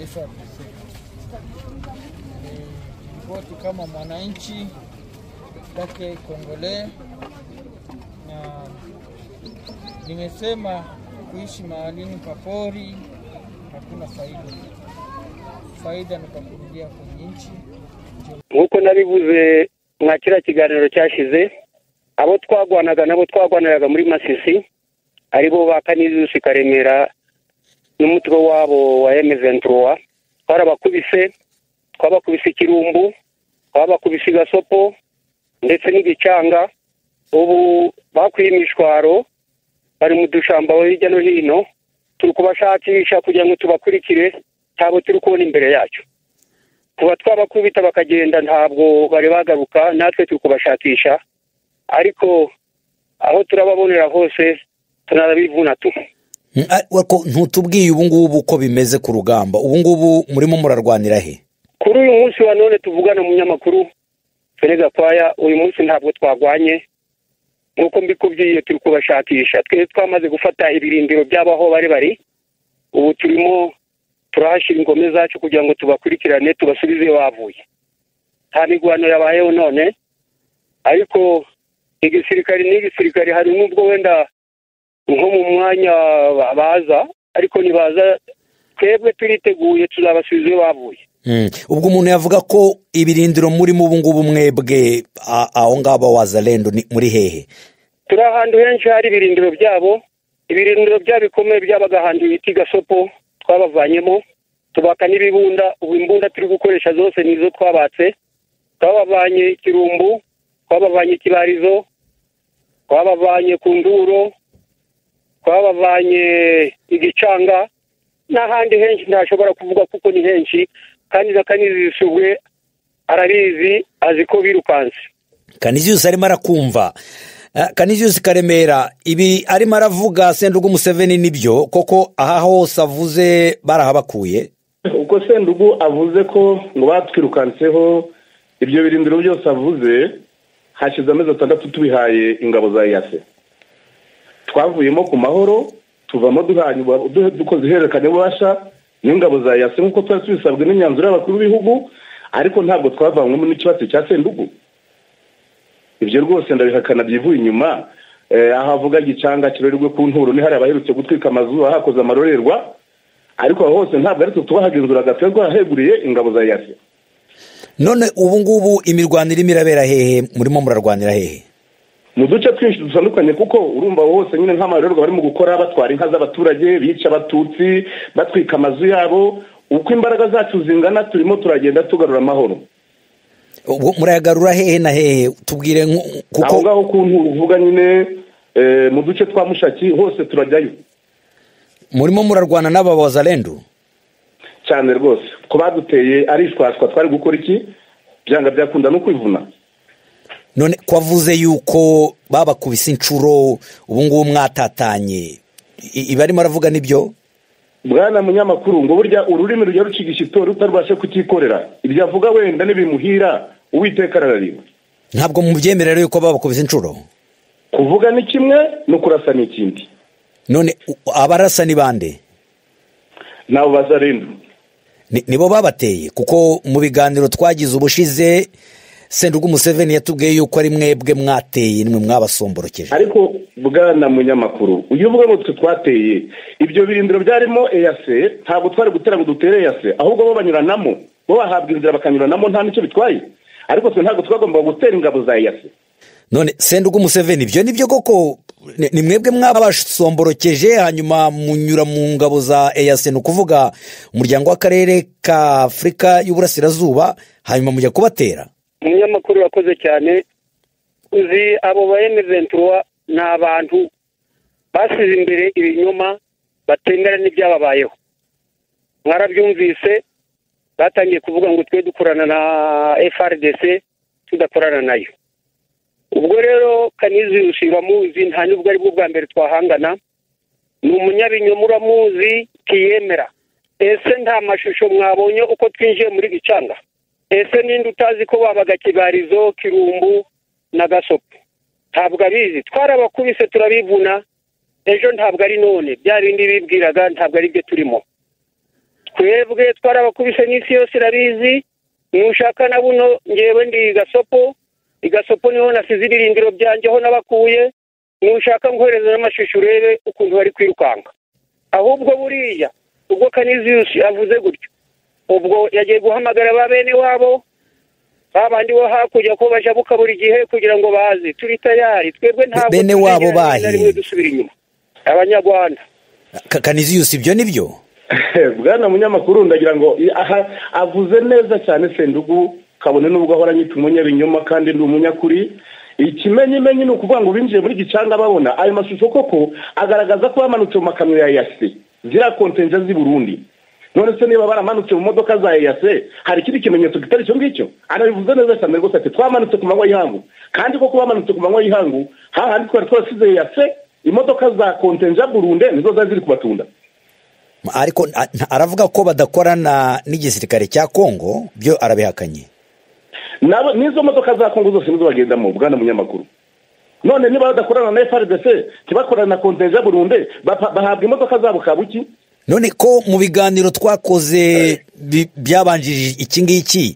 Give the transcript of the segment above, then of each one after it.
SRPC. Kwetu kama mwananchi kwake Kongole, na nimesema kuishi mahalini papori hakuna faida, faida ni pakurudia kwenye nchi. nk'uko nabivuze mwa kiriya kiganiro cyashize abo twagwanaga nabo twagwaniraga muri masisi aribo ba kanizusi karemera n'umutwe wabo wa emezenturuwa twarabakubise twabakubise ikirumbu twabakubise igasopo ndetse n'igicanga ubu bakwiye imishwaro bari mu dushamba hirya no hino turi kubashakisha kugira ngo tubakurikire cyabo turi kubona imbere yacu kuba twabakubita bakagenda ntabwo bari bagaruka natwe turi kubashakisha ariko aho turababonera hose tunarabivuna tu ntutubwiye ubu ngubu uko bimeze ku rugamba ubu ngubu murimo murarwanira he kuri uyu munsi wa none tuvugana umunyamakuru fene gakwaya uyu munsi ntabwo twagwanye nk'uko mbikubwiye turi kubashakisha twe twamaze gufata ibirindiro by'abo aho bari bari ubu turimo turahashyira ingome zacu kugira ngo tubakurikirane tubasubize iyo bavuye nta mirwano yabayeho none ariko igisirikare n'igisirikare hari n'ubwo wenda nko mu mwanya ba- baza ariko ntibaza twebwe turiteguye tuzabasubiza iyo bavuye Mm. ubwo umuntu yavuga ko ibirindiro murimo ubu ngubu mwebwe a- aho ngaho wazalendo ni- muri hehe turi ahantu henshi hari ibirindiro byabo ibirindiro byabo bikomeye byabaga ahantu bita gasopo twabavanyemo tubaka n'ibibunda ubu imbunda turi gukoresha zose ni izo twabatse twabavanye ikirumbu twabavanye ikibarizo twabavanye ku nduro twabavanye igicanga n'ahandi henshi ntashobora kuvuga kuko ni henshi kandi na kanizisubwe arabizi azi ko birukanse kaniziyusi arimo arakumva Ah, kaniziyusi karemera ibi arimo aravuga sendugu museveni nibyo koko aha hose avuze barahabakuye uko sendugu avuze ko ngo batwirukanseho ibyo birindiro byose avuze hashize amezi atandatu tubihaye ingabo za yase twavuyemo ku mahoro tuvamo duhanye ubu- du- dukoze ihererekanya bubasha n'ingabo za yase nk'uko twari tubisabwe n'imyanzuro y'abakuru b'ibihugu ariko ntabwo twavanywemo n'ikibazo cya sendugu ibyo rwose ndabihakana byivuye inyuma Eh, aho avuga gicanga kirorerwe ku nturo ni hari abaherutse gutwika amazu ahakoze amarorerwa ariko aho hose ntabwo ari twe tubahagenzuraga twe twaheguriye ingabo za yasi none ubu ngubu imirwano irimo irabera hehe murimo murarwanira hehe mu duce twinshi dutandukanye kuko urumva aho hose nyine nk'amarorerwa barimo gukora batwara inka z'abaturage bica abatutsi batwika amazu yabo uko imbaraga zacu zingana turimo turagenda tugarura amahoro ubwo murayagarura hehe na hehe tubwire nku- aho kuko ngaho ku nturo uvuga nyine eh, mu duce twa mushaki hose turajyayo murimo murarwana n'aba wazalendo cyane rwose ko baduteye arishwashwa twari gukora iki byanga byakunda no kwivuna none ko avuze yuko babakubise inshuro ubu ngubu mwatatanye I- ibi arimo aravuga nibyo bwana munyamakuru ngo burya ururimi rujya ruciga ishitori utarubashe kutikorera ibyo avuga wenda n'ibimuhira uwiteka arararira ntabwo mubyemera rero yuko babakubise inshuro kuvuga ni kimwe no kurasa ni ikindi none u- abarasa ni bande nabo bazarenda Ni- nibo babateye kuko mu biganiro twagize ubushize sendugu museveni yatubwiye yuko ari mwebwe mwateye nimwe mwabasomborokije ariko bwana munyamakuru uyu uvuga ngo twe twateye ibyo birindiro byarimo eyase ntabwo twari gutera ngo dutere eyase ahubwo bo banyuranamo bo bahabwa inzira bakanyuranamo nta n'icyo bitwaye ariko twe ntabwo twagombaga gutera ingabo za eyase none sendugu museveni ibyo nibyo koko Ni- ni mwebwe mwabasomborokeje hanyuma munyura mu ngabo za eyase ni ukuvuga umuryango w'akarere ka afurika y'uburasirazuba hanyuma mujya kubatera umunyamakuru yakoze cyane uzi abo ba emezenturuwa ni abantu basize imbere ibinyoma batemera n'ibyababayeho mwarabyumvise batangiye kuvuga ngo twe dukorana na frdc tudakorana nayo ubwo rero kanizi uramuzi nta n'ubwo ari bwo bwa mbere twahangana ni umunyabinyoma uramuzi ntiyemera ese nta mashusho mwabonye uko twinjiye muri gicanga ese ninde utazi ko babaga kibarizo kirumbu na gasopo ntabwo abizi twarabakubise turabivuna ejo ntabwo ari none bya bindi bibwiraga ntabwo ari byo turimo twebwe twarabakubise n'isi yose irabizi nushaka na buno ngewe ndi gasopo igasopo niho nasize ibirindiro byanjye aho nabakuye nushaka ngohereze n'amashusho urebe ukuntu bari kwirukanka ahubwo buriya ubwo kaniziyusi avuze gutyo ubwo yagiye guhamagara ba bene wabo ba bandi bo hakurya ko bajabuka buri gihe kugira ngo baze turi tayari twebwe ntabwo Bene tuzigera wabo rimwe na bahe? rimwe dusubira inyuma abanyarwanda Ka- kaniziyusi ibyo ni byo bwana munyamakuru ndagira ngo aha avuze neza cyane sendugu kabone n'ubwo ahora anyita umunyabinyoma kandi ndi umunyakuri ikimenyimenyi ni ukuvuga ngo binjiye muri gicanga babona ayo mashusho koko agaragaza ko bamanutse mu makamyo ya yase ziriya kontenja z'i burundi none se niba baramanutse mu modoka za yase hari ikindi kimenyetso kitari icyo ngicyo arabivuze neza cyane rwose ati twamanutse ku manywa y'ihangu kandi koko bamanutse ku manywa y'ihangu hahandi twari twarasize yase imodoka za kontenja burunde nizo zari ziri kubatunda ariko a- nta- aravuga ko badakorana n'igisirikare cya kongo byo arabihakanye nabo n'izo modoka za kongo zose nizo bagendamo bwana munyamakuru none niba badakorana na frdc ntibakorane na kontenja burunde bapa- bahabwa imodoka zabo kabuki none ko mu biganiro twakoze bi- byabanjirije iki ngiki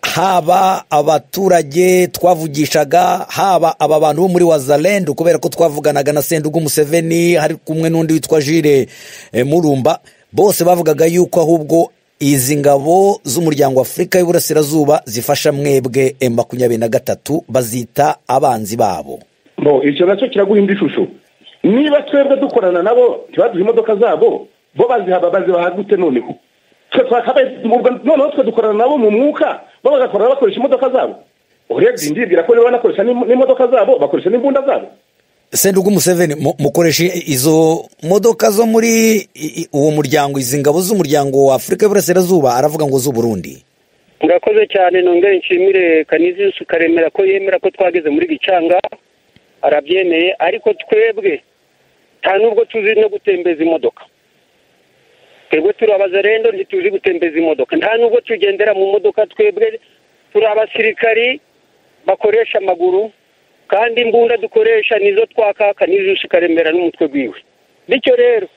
haba abaturage twavugishaga haba aba bantu bo muri wazalendu kubera ko twavuganaga na sendugu museveni hari kumwe n'undi witwa jire eh, murumba bose bavugaga yuko ahubwo izi ngabo z'umuryango wa afurika y'uburasirazuba zifasha mwebwe M makumyabiri na gatatu bazita abanzi babo bo icyo nacyo kiraguha indi shusho niba twebwe dukorana nabo ntibaduhe imodoka zabo bo bazihaba bazibaha gute noneho twe twakabaye ubwo- noneho twe dukorana nabo mu mwuka bo bagakorana bakoresha imodoka zabo urebye ndibwira ko niba banakoresha n'im- n'imodoka zabo bakoresha n'imbunda zabo sendugu museveni mu- mukoresha izo modoka zo muri i- i- uwo muryango izi ngabo z'umuryango wa afurika y'uburasirazuba aravuga ngo z'uburundi murakoze cyane nongere nshimire kaniziyusi karemera ko yemera ko twageze muri gicanga arabyemeye ariko twebwe nta nubwo tuzi no gutembeza imodoka twebwe turi abazarendo ntituzi gutembeza imodoka nta nubwo tugendera mu modoka twebwe turi abasirikari bakoresha amaguru kandi imbunda dukoresha nizo twakaka n'izusi karemera n'umutwe rwiwe bityo rero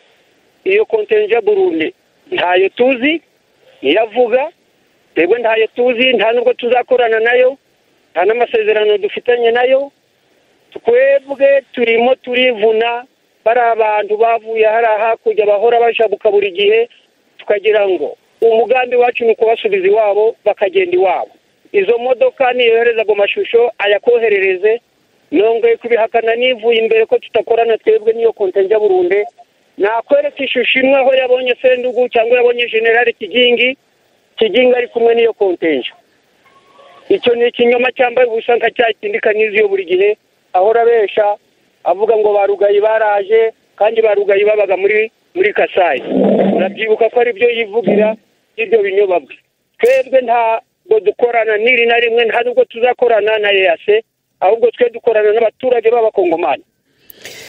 iyo kontenja burunde ntayo tuzi niyo avuga twebwe ntayo tuzi nta nubwo tuzakorana nayo nta n'amasezerano dufitanye nayo twebwe turimo turivuna bari abantu bavuye hariya hakurya bahora bashabuka buri gihe tukagira ngo umugambi wacu ni ukubasubiza iwabo bakagenda iwabo izo modoka niyohereza ago mashusho ayakoherereze nongeye kubihakana nivuye imbere ko tudakorana twebwe n'iyo kontenja burunde nakwereka ishusho imwe aho yabonye sendugu cyangwa yabonye generali kigingi kigingi ari kumwe n'iyo kontenja icyo ni ikinyoma cyambaye ubusa nka cya kindi kaniziyo buri gihe ahora abesha avuga ngo barugayi baraje kandi barugayi babaga muri muri kasayi urabyibuka ko aribyo yivugira ibyo binyoma bwe twebwe ntabwo dukorana n'iri na rimwe nta nubwo tuzakorana na eyase ahubwo twe dukorana n'abaturage b'abakongomani